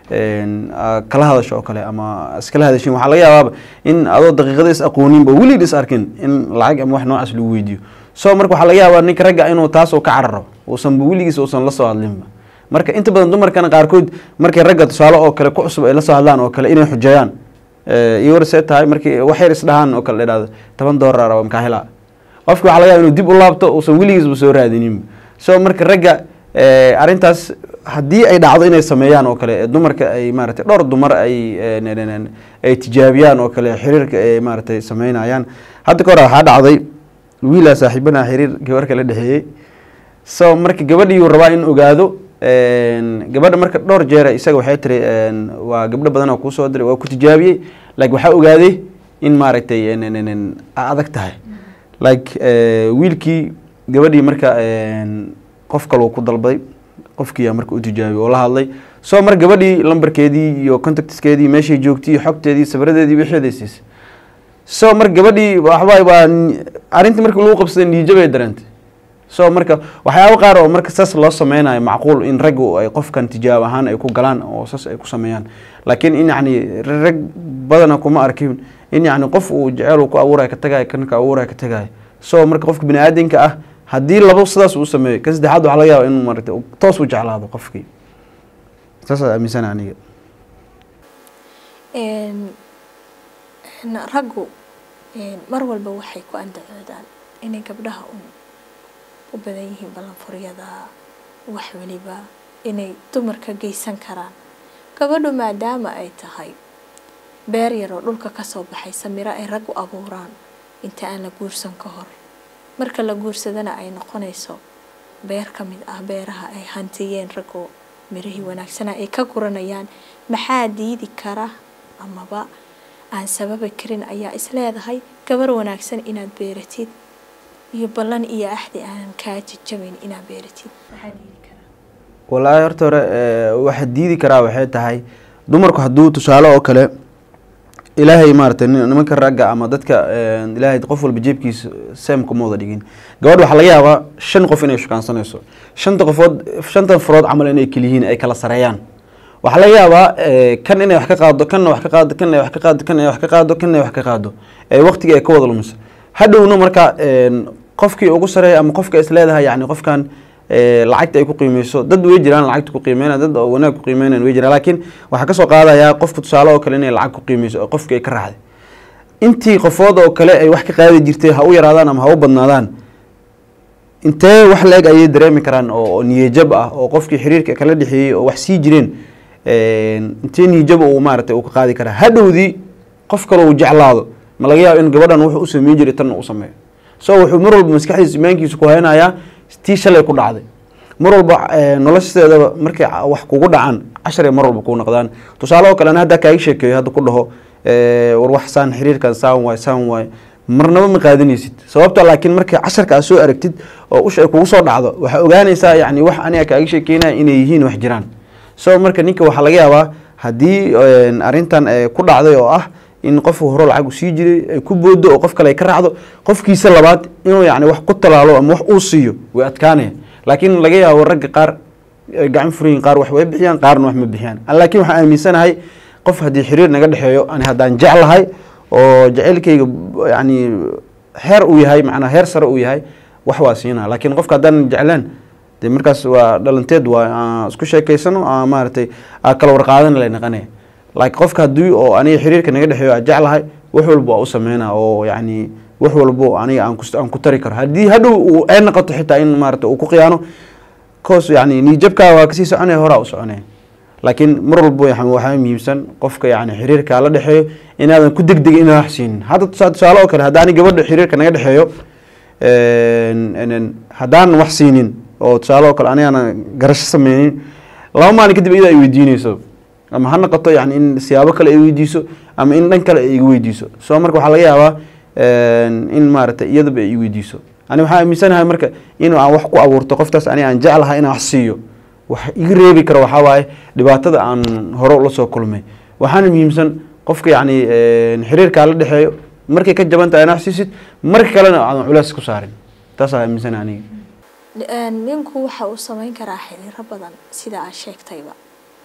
kala hadasho oo kale ama iskala hadashin waxaa laga yaabaaba in adoo daqiiqada is aqooninba weliid is arkin in lacag ama wax noocaas lagu weydiiyo so marka waxaa laga yaabaa ninka ragga inuu taas oo ka cararo uusanba weligiis uusan la soo hadlinba marka inta badan dumarkana qaarkood markay ragga tusaale oo kale ku cusub ay la soo hadlaan oo kale inay xujeeyaan iyo war see tahay markii wax yar isdhahaan oo kale la idhahdo toban doolar raba makaa helaa qofki waxaa laga yaaba inuu dib u laabto uusan weligiisba soo raadininba so marka ragga arrintaas haddii ay dhacdo inay sameeyaan oo kale dumarka ay maaragtay dhowr dumar ay ay tijaabiyaan oo kale xiriirka ay maaragtay sameynayaan hadda ka hore waxaa dhacday wiilaa saaxiibana xiriir gabar kala dhexeeyey so marka gabadhiiuu rabaa in ogaado gabadha marka dhowr jeera isaga waxay tiri waa gabdho badan oo kuusoo diray waa ku tijaabiyey like waxaa ogaaday in maaragtay adag tahay like wiilkii gabadhii marka qof kaloo ku dalbaday qofkiiyaa marka u tijaabiyey oo la hadlay so mar gabadhii lambarkeedii iyo contactskeedii meeshay joogtay xogteedii sawiradeedii wixeeday siisay so mar gabadhii waxba waa arrintii markii lagu qabsaday niijabay dareentay so marka waxyaabo qaar oo marka saas loo sameynayo macquul in raggu ay qofkan tijaab ahaan ay ku galaan oo saas ay ku sameeyaan laakiin in yacni rag badana kuma arkin in yacni qof uu jeceel uu ku abuurayo ka tagayo kan ka abuurayo ka tagayo so marka qofka bini aadanka ah haddii labo sidaas uu sameeyo ka saddexaad waxaa laga yaaba inuu maaragtay toos u jeclaado qofkii saasaa aaminsana aniga raggu mar walba waxay ku andacoodaan inay gabdhaha u badan yihiin ballanfuryada wax weliba inay dumarka geysan karaan gabadhu maadaama ay tahay beer yaroo dhulka kasoo baxaysa miro ay rag u abuuraan inta aan la guursan ka hor marka la guursadana ay noqonayso beer ka mid ah beeraha ay hantiyeen ragoo mirihii wanaagsana ay ka guranayaan maxaa diidi kara amaba aan sababi karin ayaa isleedahay gabar wanaagsan inaad beeratid iyo ballan iyo axdi aanan kaa jajabayn inaad beeratid maxaa diidi karaa walaahi horta hore eh, waxa diidi karaa waxay tahay dumarku hadduu tusaale oo kale ilaahay maaragtay nin- nimanka ragga ama dadka eh, ilaahay qof walba jeebkiisa seem kuma wada dhigin gabadh waxaa laga yaabaa shan qof inay shukaansanayso shanta qofood shanta farood camal inay keliyihiin ay kala sareeyaan waxaa laga yaabaa eh, kan inay wax ka qaado kanna wax ka qaado kanna wax ka qaado kanna wax ka qaado kanna wax ka qaado ee waqtiga ay ka wada lumiso hadhowna marka een, qofkii ugu sareeya ama qofka is leedahay yani qofkan ee, lacagta ay ku qiimeyso dad way jiraan lacagta ku qiimeynaya dad oo wanaag ku qiimeynayan way jiraan laakiin waxaa kasoo qaadayaa qofka tusaale oo kale inay lacag ku qiimeyso oo qofkii ay ka raacday intii qofood oo kale ay wax ka qaadi jirtay ha u yaraadaan ama ha u badnaadaan intee wax la-eg ayay dareemi karaan oo oo niyajab ah oo qofkii xiriirka kala dhexeeyey oo wax sii jireen een, intee niyajab uu maaragtay uu ka qaadi karaa hadhowdii qof kale uu jeclaado ma laga yaabo in gabadhan wuxuu u sameyn jiray tanna u sameeyo so wuxuu mar walba maskaxdiisa imaankiisa ku haynayaa tii shalay ku dhacday mar walba eh, nolosheedaba markay ca- wax kugu dhacaan casharay mar walba kuu noqdaan tusaale oo kale ana haddaa kaaga sheekeeyo hadda ku dhaho eh, war wax saan xiriirkan saan waay saan waay marnaba ma qaadanaysid sababta laakiin markay casharka aad soo aragtid oo usha ay kugu soo dhacdo waxaa ogaanaysaa yani wax aniga kaaga sheekeynaya inay yihiin wax jiraan so marka ninka waxaa laga yaabaa haddii een, arrintan eh, ku dhacday oo ah in qofku hore lacag u sii jiray ay ku boodo oo qof kale ay ka raacdo qofkiisa labaad inuu yani wax ku talaalo ama wax uu siiyo way adkaanaya laakiin laga yaabo ragga qaar ay gacan furayin qaar wax way bixiyaan qaarna wax ma bixiyaan An laakiin waxaan aaminsanahay qof haddii xiriir naga dhexeeyo ani haddaan jeclahay oo jacaylkayga b- yani heer uu yahay macnaa heer sare uu yahay wax waa siinaa laakiin qofka haddaan jeclaan dee markaas waa dhalanteed waa aan isku sheekaysano aan maaragtay aan kala warqaadan lay naqanaya laakiin qofka haddii oo aniga xiriirka naga dhexeeyo aan jeclahay wax walba waa u sameynaa oo yacni wax walbo aniga aan kus- aan ku tari karo haddii hadhow uu ay noqoto xitaa in maaragtay uu ku khiyaano koos yani niyjabkaa waa kasii soconaya horaa u soconaya laakiin mar walbo yaxa- waxaa muhiimsan qofka yani xiriirkaa la dhexeeyo inaadan ku degdegin inaan wax siinin hadda tusa- tusaale oo kale haddaani gabadha xiriirka naga dhexeeyo een- een- haddaan wax siinin oo tusaale oo kale anigaana garasho sameynin laba maalin kadib iyada ay weydiineyso ama ha noqoto yani in siyaabo kale ay weydiiso ama in dhan kale ay iga weydiiso so marka waxaa laga yaabaa een, in maaragtay iyadaba ay i weydiiso ani waxaa aaminsanahay marka in aan wax ku abuurto qoftaas ani aan jeclahay inaan wax siiyo wax iga reebi karo waxaa waaye dhibaatada aan hore ula soo kulmay waxaana muhiimsan qofka yacni een, xiriirkaa la dhexeeyo markay ka jaban tahay inaad wax siisid marka kalena aadan culeys ku saarin taasaa aaminsanahay aniga Een, ninku waxa uu sameyn karaa xiriiro badan sida aad sheegtayba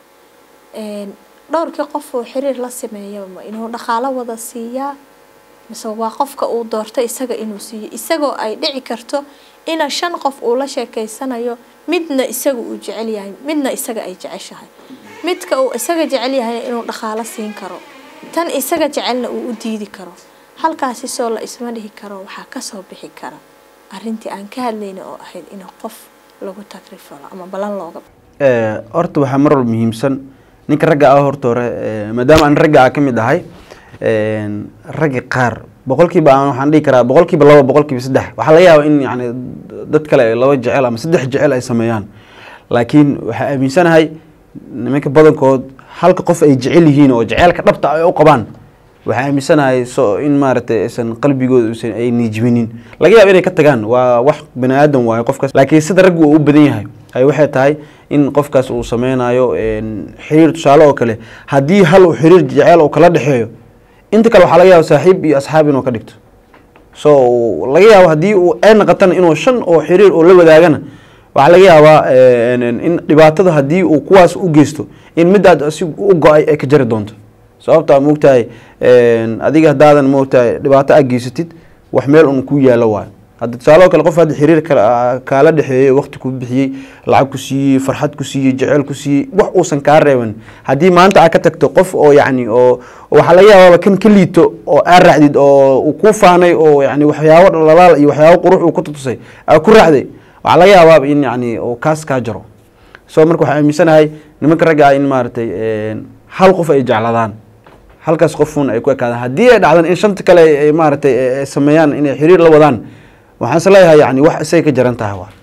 Een, dhowrkii qof uu xiriir la sameeyo ma inuu dhaqaalo wada siiyaa mise waa qofka uu doorto isaga inuu siiyo isagoo ay dhici karto ina shan qof uu la sheekeysanayo midna isaga uu jecel yahay midna isaga ay jeceshahay midka uu isaga jecel yahay inuu dhaqaalo siin karo tan isaga jecelna uu u diidi karo halkaasi soo la isma dhihi karo waxaa kasoo bixi kara arrintii aan ka hadlayna oo ahayd in qof lagu tagrifalo ama balan looga Eh, horta waxaa mar walba muhiimsan ninka ragga ah horta hore eh, maadaama aan ragga ah ka mid ahay een, ragga qaar boqolkiiba aan waxaan dhihi karaa boqolkiiba laba boqolkiiba saddex waxaa laga yaabaa in yani dad kale ay laba jecel ama saddex jecel ay sameeyaan laakiin waxaa aaminsanahay nimanka badankood halka qof ay jecel yihiin oo jeceelka dhabta ay u qabaan waxaa aaminsanahay so in maaragtay aysan qalbigooda usan ay niijminin laga yaabo inay ka tagaan waa wax bani aadan waayo qofkaas laakiin sida raggu uu u badan yahay ay waxay tahay in qofkaas uu sameynayo een, xiriir tusaale oo kale haddii hal uu xiriir jeceel uu kala dhexeeyo inta kale waxaa laga yaaba saaxiib iyo asxaab inuu ka dhigto so laga yaabo haddii uu ay noqotana inuu shan oo xiriir oo la wadaagana waxaa laga yaabaa een, een, in dhibaatada haddii uu kuwaas u geysto in midaad asigu u go-ay ay ka jari doonto sababtaa maogtahay adiga haddaadan maogtahay dhibaato aad geysatid wax meel un ku yaalo waayo hadda tusaaloo kale qof hadda xiriir kala- kaala dhexeeyey waqti ku bixiyey lacag ku siiyey farxad ku siiyey jeceyl ku siiyey wax uusan kaa reeban haddii maanta aad ka tagto qof oo yacni oo waxaa laga yaabaaba kan ka liito oo aad raacdid oo uu ku faanay oo yani waxyaabo dhalalaal iyo waxyaabo qurux uu ku tutusay aad ku raacday waxaa laga yaabaaba in yani uu kaas kaa jaro so marka waxaa aaminsanahay nimanka ragga ah in maaragtay hal qof ay jecladaan halkaas qofuun ay ku ekaadaan haddii ay dhacdan in shanta kale ay- ay maaragtay ay- ay sameeyaan inay xiriir la wadaan waxaan is leeyahay yani wax isay ka jaran tahay waa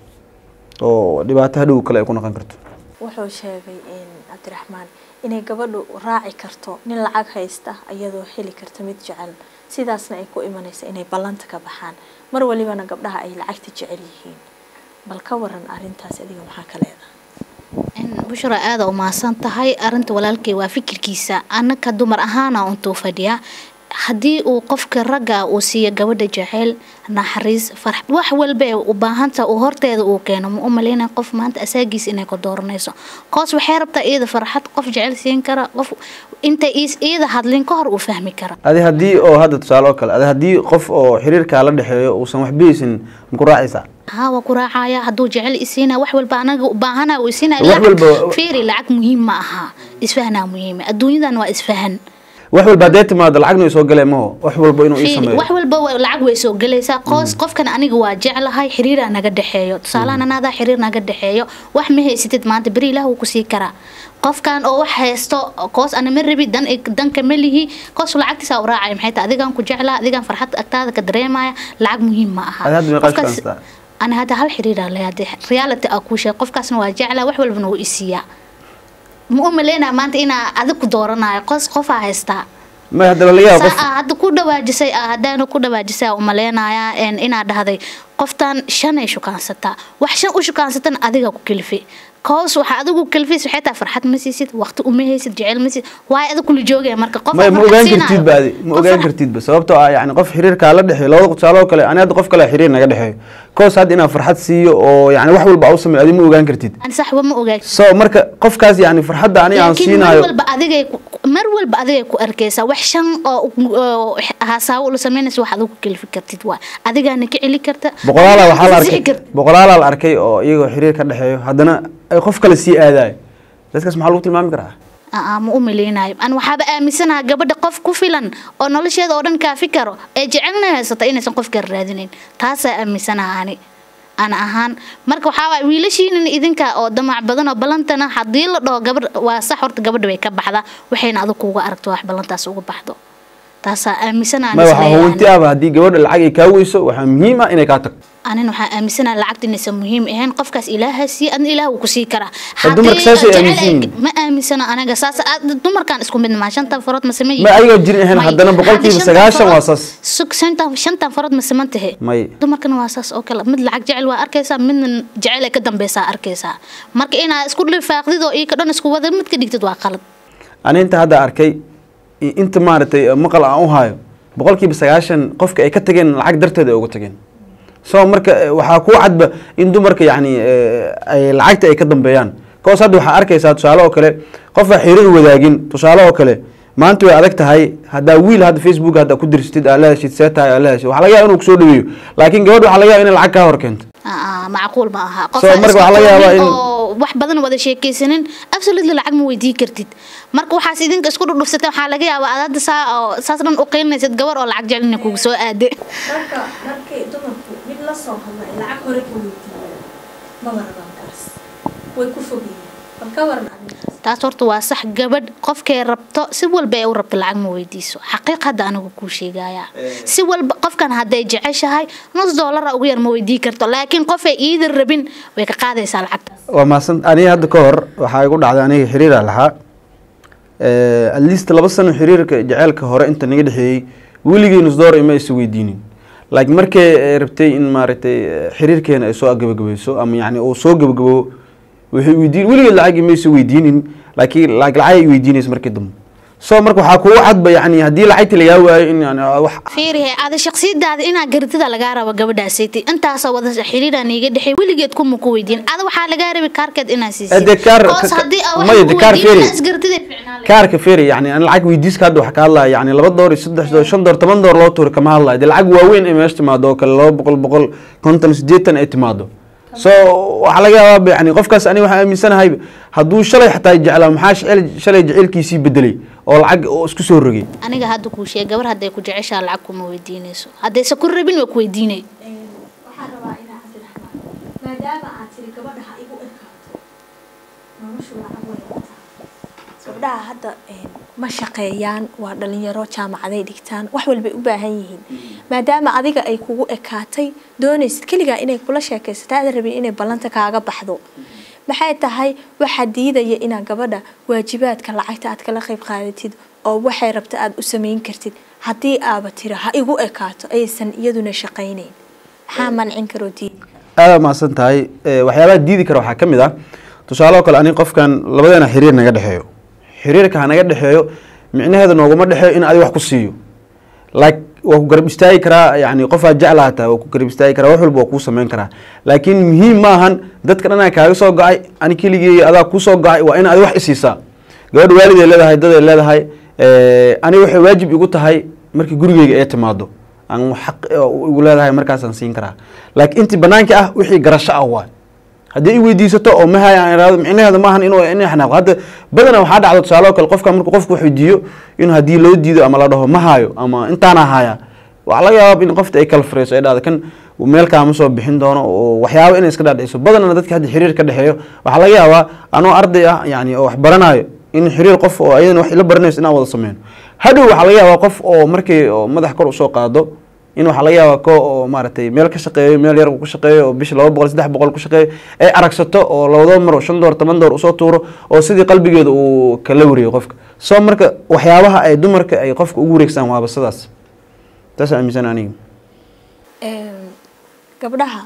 oo dhibaato hadhow kale ay ku noqon karto wuxuu sheegay in cabdiraxmaan inay gabadhu raaci karto nin lacag haysta iyadoo heli karta mid jecel sidaasna ay ku imanaysa inay ballanta ka baxaan mar walibana gabdhaha ay lacagta jecel yihiin bal ka waran arrintaas adiga maxaa ka leedahay bushra aada umahadsan tahay arinta walaalkay waa fikirkiisa anaka dumar ahaana untuu fadhiya haddii uu qofka ragga uu siiyo gabadha jaceyl naxariis farax wax walba ee u baahanta uu horteeda uu keeno ma u maleyna qof maanta asaagiis inay ku dooranayso koos waxay rabtaa iyada farxad qof jecel siin kara qof intay is- iyada hadlin ka hor uu fahmi kara adi haddii oo hadda tusaale oo kale adi haddii qof oo xiriirkaa la dhexeeyo uusan waxbihaysin maku raacaysaa haa waa ku raacaya hadduu jecel isiina wax walba anaga u baahana uu isiina Wax walba- fiiri lacag muhiim ma aha isfahanaa muhiima adduunyadan waa isfahan wax walba haddee timaado lacagna soo galee maho wax walba inuu ii fiiri sameeyo wax walba waa- lacag way soo gelaysaa qoos qofkan aniga waa jeclahay xiriiraa naga dhexeeyo tusaalahan anaadaa xiriir naga dhexeeyo wax ma haysatid maanta beri ilaah wuu kusii karaa qofkan oo wax haysto koos ana ma rabi dan danka ma lihi koos lacagtiisa u raacaya maxay tahay adigaan ku jeclaa adigaan farxad agtaada ka dareemaya lacag muhiim ma aha Adi hadda meeqaa Qofkaas- shaqaystaa? ana hadda hal xiriiraa leeyahay reality aa kuu sheeg qofkaasna waa jeclaa wax walbana wuu isiiyaa ma u maleynaa maanta inaa adig ku dooranayo qos qofaa haystaa ma hadda laga yaaba qof saa aa hadda ku dhawaajisay aa haddaana ku dhawaajisay aa umaleynayaa een inaad dhahday qoftan shanay shukaansataa wax shan u shukaansatan adiga ku kelifi koos waxaa adigu kelifis waxay tahay farxad ma siisid waqti uma haysid jecel ma siisid waayo adig kula joogaya marka qof ma ma ogaan kartid ba adi ma ogaan kartid ba sababtoo ah yani qof xiriirkaa la dhexeeyo labada tusaale oo kale ani hadda qof kale xiriir naga dhexeeyo koos hadda inaan farxad siiyo oo yani wax walba au sameeyo adi ma ogaan kartid saxba ma ogaa so marka qofkaas yani farxadda ani aan laakiin mar siinaayo walba adigay ku- mar walba adigay ku arkaysaa wax shan oo oo hasaawo ula sameynaysa wax adigu ku kelifi kartid waa adigaana ka celi karta boqolaala waxaa la Ansixi arkay karta. boqolaala la arkay oo iyagoo xiriir ka dhexeeyo haddana ay qof kale sii aadayo dadkaas maxaa lagu tilmaami karaa aa ma u maleynayo an waxaaba aaminsanaha gabadha qof ku filan oo nolosheeda oo dhan kaafi karo ee jecelna haysata inaysan qof kale raadinayn taasaa aaminsanaha ani ana ahaan marka waxaa waay wiilashiinan idinka oo damac badan oo ballantana haddii la dhaho gabadh waa sax horta gabadha way ka baxdaa waxayna adag kuuga aragto wax ballantaas uga baxdo taasaa aaminsanaha ma waxaa huwanti ahba haddii gabadha lacag ay kaa weyso waxaa muhiim ah inay kaa tagto anin waxaa aaminsanaha lacagta inaysan muhiim ahayn qofkaas ilaaha sii adna ilaah wuu kusii karaa Ha, dumarka Haddii saasay jecel aaminsan ay- yihiin. ma aaminsana anaga saas aad- dumarkan isku mid maa shantan farood ma sameeyi ma ayagoo jirin ahayn haddana boqolkiiba sagaashan waa saas shantan shantan farood ma saman tahe may dumarkana waa saas oo kale mid lacag jecel waa arkaysaa midna jecel ay ka dambeysaa arkaysaa marka inaa isku lifaaqdid oo ii ka dhan isku wada mid ka dhigtid waa qalad ani inta hadda arkay i- inta maaragtay maqal aan u hayo boqolkiiba sagaashan qofka ay ka tageen lacag darteed ay uga tageen so marka eh, waxaa ku cadba in dumarka yani eh, ay lacagta ay ka dambeeyaan koos hadda waxaa arkaysaa tusaale oo kale qofaa xiriir wadaagin tusaale oo kale maanta way adag tahay haddaa wiil hadda facebook hadda ku dirsatid aa la heshid see tahay aa la heshid waxaa laga yaaba inuu kusoo dhaweeyo laakiin gabadh waxaa laga yaaba inay lacag kaa hor keento Aa, macquul ma aha So, marka waxaa laga yaabaa in- oo wax badan wada sheekaysanin absolutely lacag ma weydii kartid marka waxaas idinka isku dhudhufsatay waxaa laga yaabaa aad hadda saa oo saas dhan u qilinaysid gabar oo lacag jecel inay kugu soo aade marka markay dumarku mid la soo hadlay lacag hore ka weydiiyeen maba rabaan kaas way ku fogyihiin bal ka waran arrintaas taas horta waa sax gabadh qofkay rabto si walba ay u rabto lacag ma weydiiso xaqiiq hadda anigu kuu sheegaya si walba qofkan hadday jeceshahay nus doolara ugu yar ma weydii karto laakiin qofay iida rabin way ka qaadaysaa lacagtaas waa mahadsan aniga hadda ka hor waxaa igu dhacday aniga xiriira lahaa at least laba sano xiriirka jaceylka hore inta naga dhexeeyey weligii nusdoor ima is weydiinin laakiin markay eh, rabtay in maaragtay eh, xiriirkeena ay soo gabagabayso ama yani uu soo gabagabo waxay weydiin weligeed lacag ima is weydiinin laakiin lacag lacag ay weydiinaysa markii dambe so marka waxaa kugu cadba yani haddii lacagti lagaa waayo in yani wax fiirihe ada shaksiyadaada inaa garitida lagaa rabo gabadhaasaytay intaasoo wada xiriiraan iiga dhexey weligeed kuma ku weydiin ada waxaa lagaa rabi kaarkeed inaa siisid Ade kaar- Koos ka- haddii aa wax maya, ku de kaar weydiin, fiiri. inaa isgartida ficnaan lahayd. kaarka feri yani aan lacag weydiiska hadda waxaa ka hadlaya yani laba door iyo saddex door shan door toban door loo tuuri kama hadlayo dee lacag waaweyn ay meesha timaado oo kale laba boqol boqol konton sideetan ay timaado so waxaa laga yaabaa yani qofkaas ani waxaan aaminsanahay hadduu shalay xataa jeclaa maxaa shecel- shalay jecelkiisii bedelay oo lacag oo isku soo rogay aniga hadda kuu sheeg gabar hadday ku jeceshaa lacag kuma weydiinayso haddayse ku rabin waa ku weydiinay waxaan rabaa inaa cabdiraxmaan maadaama aad tiri gabadha ha igu ekaato noloshu lacag way wataa gabdhaha hadda een, ma shaqeeyaan waa dhalinyaro jaamacaday dhigtaan wax walbay u baahan yihiin maadaama adiga ay kugu ekaatay doonaysid keligaa inay kula sheekaysataa aada rabin inay ballanta kaaga baxdo maxay tahay waxaa diidaya inaad gabadha waajibaadka lacagta aad kala qayb qaadatid oo waxay rabta aada u samayn kartid haddii aaba tira ha igu ekaato aysan iyaduna shaqaynayn maxaa mancin karoo diidi aada mahadsan tahay waxyaabaha diidi kara waxaa ka mid ah tusaale oo kale aniga qofkan labadeena xiriir naga dhexeeyo xiriirka ha naga dhexeeyo micnaheeda nooguma dhexeeyo in adi wax ku siiyo like waa ku garab istaagi karaa yani qofaad jecla hataa waa ku garab istaagi karaa wax walba waa kuu sameyn karaa laakiin muhiim ma ahan dadka dhanaa kaaga soo go-ay ani keligii adaa kusoo go-ay waa in adi wax isiisaa gabadha waaliday leedahay daday leedahay ani waxay waajib igu tahay markii gurigeyga ee timaado aan xaq igu leedahay markaasaan siin karaa laakiin intii banaanka ah wixii garasho ah waay haddii i weydiisato oo mahaya aan irahdo micnaheeda maahan inuu inay xanaaqo hadda badana waxaa dhacdo tusaale oo kale qofka markuu qofku wax weydiiyo in haddii loo diido ama la dhaho ma hayo ama intaana haya waxaa laga yaaba in qofta ay kala fureyso ay dhahdo kan meel kaama soo bixin doono oo waxyaaba inay iska dhaadhiciso badanana dadka hadda xiriir ka dhexeeyo waxaa laga yaabaa anoo arday ah yani oo wax baranayo in xiriir qof oo ayadan wax ila baranayso inaan wada sameyno hadhow waxaa laga yaabaa qof oo markii oo madax kor usoo qaado in waxaa laga yaabaa ko oo maaragtay meel ka shaqeeyo meel yar ku shaqeeyo oo bishi laba boqol saddex boqol ku shaqeeyo ay aragsato oo labadaba mar oo shan door toban door usoo tuuro oo sidii qalbigeeda uu kala wareeyo qofka soo marka waxyaabaha ay dumarka ay qofka ugu wareegsaan waaba sidaas taas aaminsan aniga gabdhaha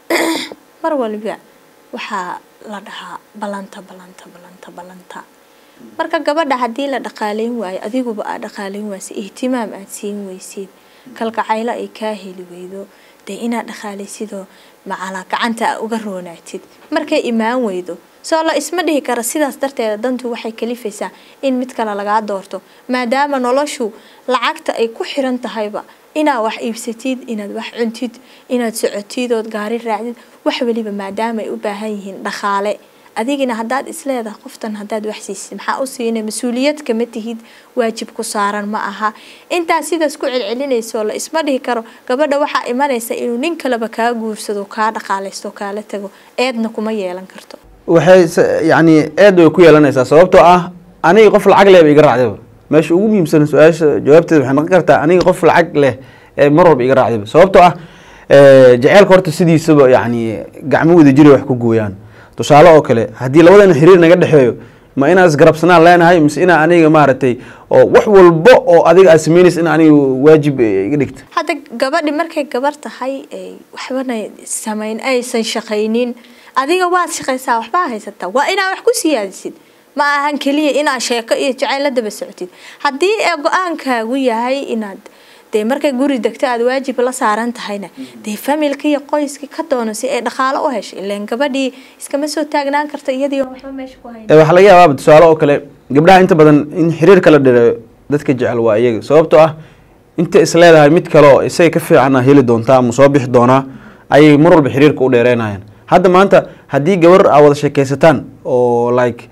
mar waliba waxaa la dhahaa balanta balanta balanta balanta marka gabadha haddii la dhaqaaleyn waayo adiguba aad dhaqaaleyn waaysid ihtimaam aad siin weysid kalgacaylo ay kaa heli weydo dee inaad dhaqaalaysidoo macalaa gacanta a uga roonaatid markay imaan weydo soo la isma dhihi kara sidaas darteeda dantu waxay kalifaysaa in mid kale lagaa doorto maadaama noloshu lacagta ay ku xiran tahayba inaad wax iibsatid inaad wax cuntid inaad socotid ood gaari raacdid wax weliba maadaama ay u baahan yihiin dhaqaale adigina haddaad isleedahay qoftan haddaad wax siisid maxaa u siina mas-uuliyad kama tihid waajib ku saaran ma aha intaas sidaas ku celcelinayso la isma dhihi karo gabadha waxaa imanaysa inuu nin kaleba kaa guursado kaa dhaqaalaysto kaala tago eedna kuma yeelan karto waxay yani eed way ku yeelanaysaa sababtoo ah aniga qof lacag leh ba iga raacdaba meesha ugu muhiimsan su-aasha jawaabteeda waxay noqon kartaa aniga qof lacag leh ee mar walba iga raacdaba sababtoo ah jaceylka horta sidiisaba yani gacmo wada jira wax ku gooyaan tusaale oo kale haddii labadana xiriir naga dhexeeyo ma inaan isgarabsanaan leenahay mise inaa aniga maaragtay oo wax walba oo adiga aad sameynaysa in aniga waajib iga dhigta hadda gabadhi markay gabar tahay waxbana samayn aysan shaqaynin adiga waad shaqaysaa waxbaa haysataa waa inaad wax ku siyaadisid ma ahan keliya inaad sheeko iyo jacayl la daba socotid haddii ee go-aankaagu yahay inaad dee markay guri degto aada waajib la saaran tahayna dee familka iyo qoyska ka doono si ay dhaqaalo u hesho ilaan gabadhii iskama soo taagnaan karta iyadii waxba meesha ku hayn waxaa laga yaabaa tusaale oo kale gabdhaha inta badan in xiriir kala dhireeyo dadka jecel waa iyaga sababtoo ah inta is leedahay mid kale oo isaga ka fiicana heli doontaa ama soo bixi doonaa ayay mar walba xiriirka u dheereynayaan hadda maanta haddii gabar aa wada sheekeysataan oo like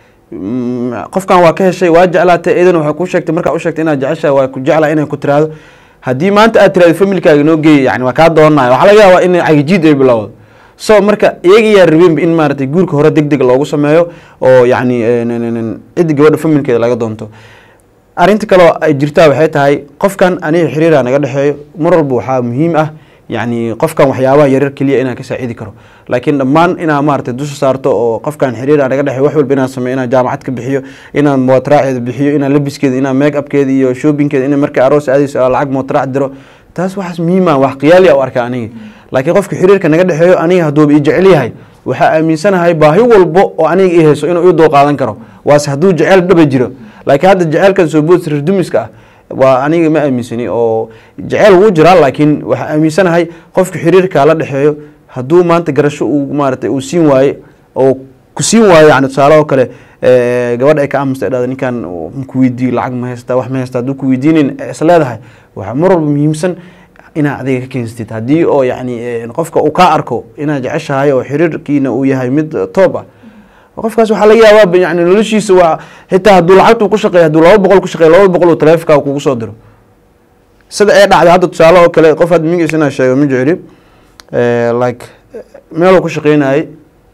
qofkan waa ka heshay waa jeclaatay idan waxay kuu sheegtay markaa u sheegtay inaad jeceshahay waa ku jeclaa inay ku tiraahdo haddii maanta aad tiraahdo familkaaga noo geeyay yani waa kaa doonanayo waxaa laga yaabaa in cagijiid ay bilowdo so marka iyaga yaa rabeenba in maaragtay guurka hore deg deg loogu sameeyo oo yacni ciddi gabadha familkeeda laga doonto arrinta kaleo ay jirtaa waxay tahay qofkan aniga xiriira naga dhexeeyo mar walba waxaa muhiim ah yani qofkan waxyaabaha yaryar keliya inaan ka saacidi karo laakiin dhammaan inaa maaragtay dusha saarto oo qofkan xiriira naga dhexeyo wax walba inaan sameyo inaan jaamacad ka bixiyo inaan mootraaceeda bixiyo inaan labiskeeda inaan make upkeeda iyo shoppingkeeda ina markay aroos aadayso lacag mootraac diro taas waxaas muhiima wax qiyaali a u arka aniga laakiin qofka xiriirka naga dhexeeyo aniga hadduuba i jecel yahay waxaa aaminsanahay baahi walbo oo aniga i hayso inuu ii dul qaadan karo waase hadduu jeceyl dhaba jiro laakiin hadda jeceylkan soo boodsa rirdumiska ah waa aniga ma aaminsani oo jeceyl wuu jiraa laakiin waxaa aaminsanahay qofka xiriirka la dhexeeyo hadduu maanta garasho uu maaragtay uu siin waaye oo ku siin waayo yani tusaale oo kale gabadha ay ka aamusta dhahda ninkan ku weydiiyo lacag ma haystaa wax ma haystaa hadduu ku weydiinin is leedahay waxaa mar walba muhiimsan inaad adiga ka keensatid haddii oo yacni qofka uu kaa arko inaad jeceshahay oo xiriirkiina uu yahay mid toob ah qofkaas waxaa laga yaabaa yani noloshiisa waa xitaa hadduu lacagtu ku shaqeeyo hadduu laba boqol ku shaqeeyo laba boqol uu taleefonkaaga kugu soo diro sida ee dhacday hadda tusaale oo kale qof hadda mingiis inaa sheego ma jecli like meeluu ku shaqeynayay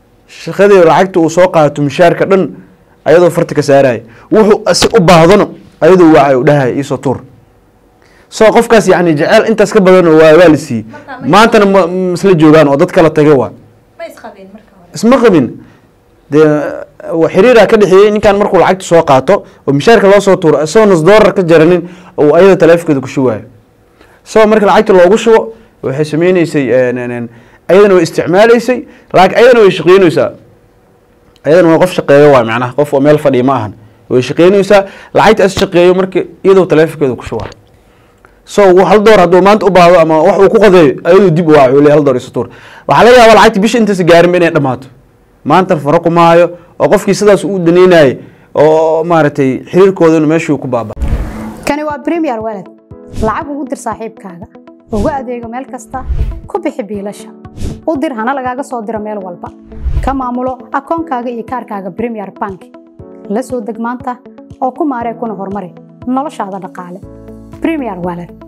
shaqadii lacagta uu soo qaato mishaarka dhan ayadoo farta ka saaraya wuxuu si u baahdano ayadoo wacay u dhahay iisoo tuur so qofkaas yani jeceel intaas ka badan waa waa la siiyey maantana ma ma isla joogaan oo dad kala tagay waa ma isqabeen marka hore isma qabin dee wa- xiriiraa ka dhexeeyey ninkan markuu lacagta soo qaato oo mishaarka loo soo tuuro isagoo nus doolar ka jaranin oo ayada taleefonkeeda ku shubayo isagoo marka lacagta loogu shubo waxay sameyneysay een, een, een, ayadana way isticmaaleysay laakiin ayadana way shaqeyneysaa ayadana waa qof shaqeeyo waa macnaha qof oo meel fadhiya ma ahan way shaqeyneysaa lacagta as shaqeeyo marka iyadoo taleefonkeeda ku shubaa so hal door hadduu maanta u baahdo ama wax uu ku qadeeyo ayadoo dib u waaco le hal door isu tuur waxaa laga yaabaa lacagta bisha intaas gaarinba inay dhammaato maanta faro kuma hayo oo qofkii sidaas u daneynayay oo maaragtay xiriirkoodana meeshuu ku baaba kani waa premier walad lacag ugu dir saaxiibkaaga ugu adeego meel kasta ku bixi biilasha u dir hana lagaaga soo diro meel walba ka maamulo akoonkaaga iyo kaarkaaga premier bank la soo deg maanta oo ku maaree kuna horumari noloshaada dhaqaale premier walad